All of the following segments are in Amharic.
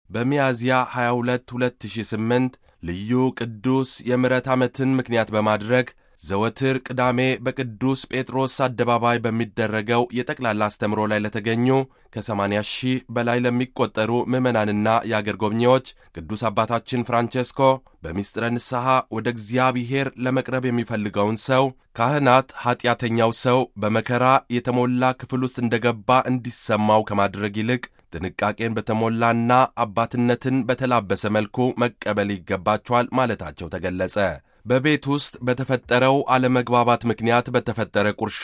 በሚያዝያ 22 2008 ልዩ ቅዱስ የምሕረት ዓመትን ምክንያት በማድረግ ዘወትር ቅዳሜ በቅዱስ ጴጥሮስ አደባባይ በሚደረገው የጠቅላላ አስተምሮ ላይ ለተገኙ ከ80 ሺህ በላይ ለሚቆጠሩ ምዕመናንና የአገር ጎብኚዎች ቅዱስ አባታችን ፍራንቼስኮ በምስጢረ ንስሐ ወደ እግዚአብሔር ለመቅረብ የሚፈልገውን ሰው ካህናት ኀጢአተኛው ሰው በመከራ የተሞላ ክፍል ውስጥ እንደገባ እንዲሰማው ከማድረግ ይልቅ ጥንቃቄን በተሞላና አባትነትን በተላበሰ መልኩ መቀበል ይገባቸዋል ማለታቸው ተገለጸ። በቤት ውስጥ በተፈጠረው አለመግባባት ምክንያት በተፈጠረ ቁርሾ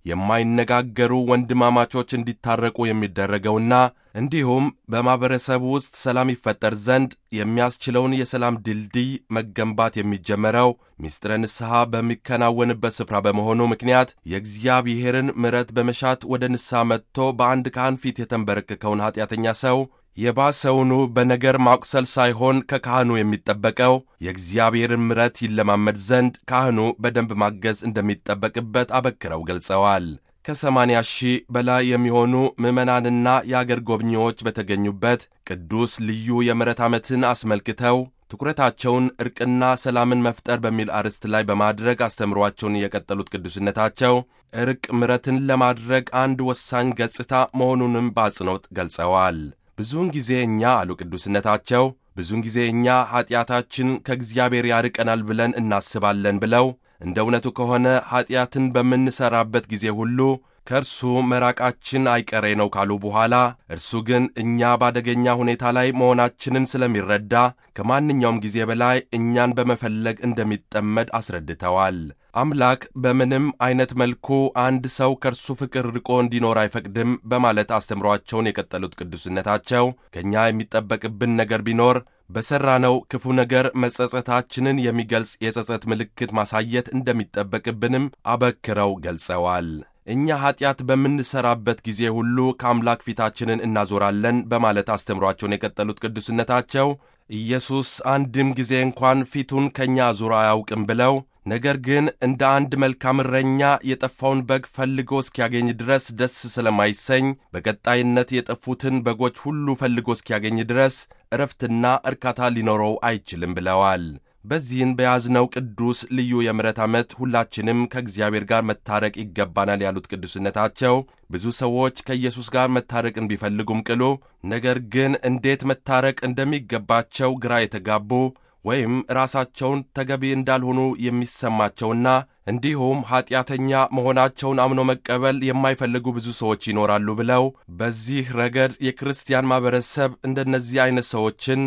የማይነጋገሩ ወንድማማቾች እንዲታረቁ የሚደረገውና እንዲሁም በማኅበረሰቡ ውስጥ ሰላም ይፈጠር ዘንድ የሚያስችለውን የሰላም ድልድይ መገንባት የሚጀመረው ምስጢረ ንስሐ በሚከናወንበት ስፍራ በመሆኑ ምክንያት የእግዚአብሔርን ምሕረት በመሻት ወደ ንስሐ መጥቶ በአንድ ካህን ፊት የተንበረከከውን ኀጢአተኛ ሰው የባሰውኑ በነገር ማቁሰል ሳይሆን ከካህኑ የሚጠበቀው የእግዚአብሔርን ምሕረት ይለማመድ ዘንድ ካህኑ በደንብ ማገዝ እንደሚጠበቅበት አበክረው ገልጸዋል። ከሰማንያ ሺህ በላይ የሚሆኑ ምዕመናንና የአገር ጎብኚዎች በተገኙበት ቅዱስ ልዩ የምሕረት ዓመትን አስመልክተው ትኩረታቸውን ዕርቅና ሰላምን መፍጠር በሚል አርዕስት ላይ በማድረግ አስተምሯቸውን የቀጠሉት ቅዱስነታቸው ዕርቅ ምሕረትን ለማድረግ አንድ ወሳኝ ገጽታ መሆኑንም በአጽንኦት ገልጸዋል። ብዙውን ጊዜ እኛ አሉ ቅዱስነታቸው፣ ብዙውን ጊዜ እኛ ኀጢአታችን ከእግዚአብሔር ያርቀናል ብለን እናስባለን ብለው እንደ እውነቱ ከሆነ ኀጢአትን በምንሠራበት ጊዜ ሁሉ ከእርሱ መራቃችን አይቀሬ ነው ካሉ በኋላ እርሱ ግን እኛ በአደገኛ ሁኔታ ላይ መሆናችንን ስለሚረዳ ከማንኛውም ጊዜ በላይ እኛን በመፈለግ እንደሚጠመድ አስረድተዋል። አምላክ በምንም አይነት መልኩ አንድ ሰው ከእርሱ ፍቅር ርቆ እንዲኖር አይፈቅድም በማለት አስተምሯቸውን የቀጠሉት ቅዱስነታቸው ከእኛ የሚጠበቅብን ነገር ቢኖር በሠራነው ክፉ ነገር መጸጸታችንን የሚገልጽ የጸጸት ምልክት ማሳየት እንደሚጠበቅብንም አበክረው ገልጸዋል። እኛ ኀጢአት በምንሠራበት ጊዜ ሁሉ ከአምላክ ፊታችንን እናዞራለን በማለት አስተምሯቸውን የቀጠሉት ቅዱስነታቸው ኢየሱስ አንድም ጊዜ እንኳን ፊቱን ከእኛ አዙሮ አያውቅም ብለው ነገር ግን እንደ አንድ መልካም እረኛ የጠፋውን በግ ፈልጎ እስኪያገኝ ድረስ ደስ ስለማይሰኝ በቀጣይነት የጠፉትን በጎች ሁሉ ፈልጎ እስኪያገኝ ድረስ እረፍትና እርካታ ሊኖረው አይችልም ብለዋል። በዚህን በያዝነው ቅዱስ ልዩ የምሕረት ዓመት ሁላችንም ከእግዚአብሔር ጋር መታረቅ ይገባናል ያሉት ቅዱስነታቸው ብዙ ሰዎች ከኢየሱስ ጋር መታረቅን ቢፈልጉም ቅሉ ነገር ግን እንዴት መታረቅ እንደሚገባቸው ግራ የተጋቡ ወይም ራሳቸውን ተገቢ እንዳልሆኑ የሚሰማቸውና እንዲሁም ኀጢአተኛ መሆናቸውን አምኖ መቀበል የማይፈልጉ ብዙ ሰዎች ይኖራሉ ብለው በዚህ ረገድ የክርስቲያን ማኅበረሰብ እንደነዚህ ዐይነት ሰዎችን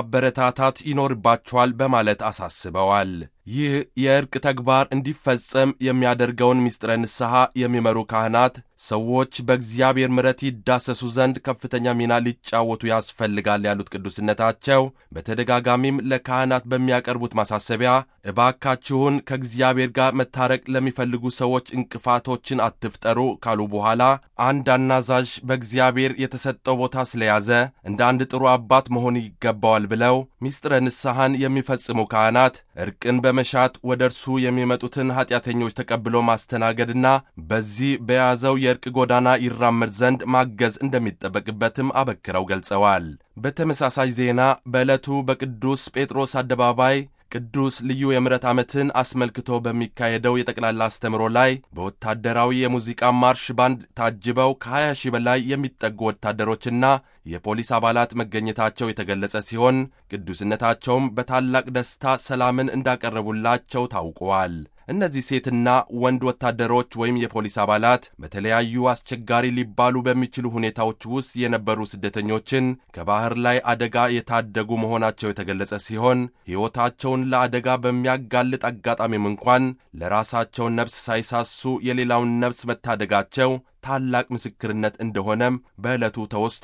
ማበረታታት ይኖርባቸዋል በማለት አሳስበዋል። ይህ የእርቅ ተግባር እንዲፈጸም የሚያደርገውን ምስጢረ ንስሐ የሚመሩ ካህናት ሰዎች በእግዚአብሔር ምሕረት ይዳሰሱ ዘንድ ከፍተኛ ሚና ሊጫወቱ ያስፈልጋል ያሉት ቅዱስነታቸው በተደጋጋሚም ለካህናት በሚያቀርቡት ማሳሰቢያ እባካችሁን ከእግዚአብሔር ጋር መታረቅ ለሚፈልጉ ሰዎች እንቅፋቶችን አትፍጠሩ ካሉ በኋላ አንድ አናዛዥ በእግዚአብሔር የተሰጠው ቦታ ስለያዘ እንደ አንድ ጥሩ አባት መሆን ይገባዋል ብለው ምስጢረ ንስሐን የሚፈጽሙ ካህናት እርቅን በመሻት ወደ እርሱ የሚመጡትን ኀጢአተኞች ተቀብሎ ማስተናገድና በዚህ በያዘው የእርቅ ጎዳና ይራመድ ዘንድ ማገዝ እንደሚጠበቅበትም አበክረው ገልጸዋል። በተመሳሳይ ዜና በዕለቱ በቅዱስ ጴጥሮስ አደባባይ ቅዱስ ልዩ የምሕረት ዓመትን አስመልክቶ በሚካሄደው የጠቅላላ አስተምሮ ላይ በወታደራዊ የሙዚቃ ማርሽ ባንድ ታጅበው ከ20 ሺህ በላይ የሚጠጉ ወታደሮችና የፖሊስ አባላት መገኘታቸው የተገለጸ ሲሆን ቅዱስነታቸውም በታላቅ ደስታ ሰላምን እንዳቀረቡላቸው ታውቀዋል። እነዚህ ሴትና ወንድ ወታደሮች ወይም የፖሊስ አባላት በተለያዩ አስቸጋሪ ሊባሉ በሚችሉ ሁኔታዎች ውስጥ የነበሩ ስደተኞችን ከባሕር ላይ አደጋ የታደጉ መሆናቸው የተገለጸ ሲሆን ሕይወታቸውን ለአደጋ በሚያጋልጥ አጋጣሚም እንኳን ለራሳቸው ነፍስ ሳይሳሱ የሌላውን ነፍስ መታደጋቸው ታላቅ ምስክርነት እንደሆነም በዕለቱ ተወስቶ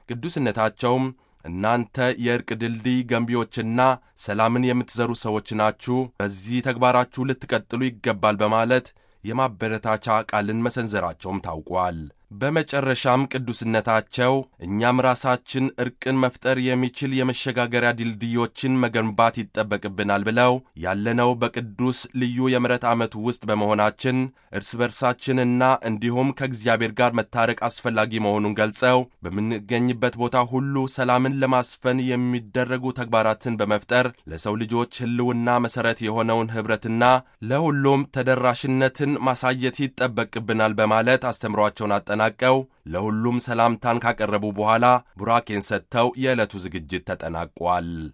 ቅዱስነታቸውም እናንተ የእርቅ ድልድይ ገንቢዎችና ሰላምን የምትዘሩ ሰዎች ናችሁ፣ በዚህ ተግባራችሁ ልትቀጥሉ ይገባል በማለት የማበረታቻ ቃልን መሰንዘራቸውም ታውቋል። በመጨረሻም ቅዱስነታቸው እኛም ራሳችን እርቅን መፍጠር የሚችል የመሸጋገሪያ ድልድዮችን መገንባት ይጠበቅብናል ብለው ያለነው በቅዱስ ልዩ የምሕረት ዓመት ውስጥ በመሆናችን እርስ በርሳችንና እንዲሁም ከእግዚአብሔር ጋር መታረቅ አስፈላጊ መሆኑን ገልጸው በምንገኝበት ቦታ ሁሉ ሰላምን ለማስፈን የሚደረጉ ተግባራትን በመፍጠር ለሰው ልጆች ሕልውና መሠረት የሆነውን ኅብረትና ለሁሉም ተደራሽነትን ማሳየት ይጠበቅብናል በማለት አስተምሯቸውን አጠናቀው ለሁሉም ሰላምታን ካቀረቡ በኋላ ቡራኬን ሰጥተው የዕለቱ ዝግጅት ተጠናቋል።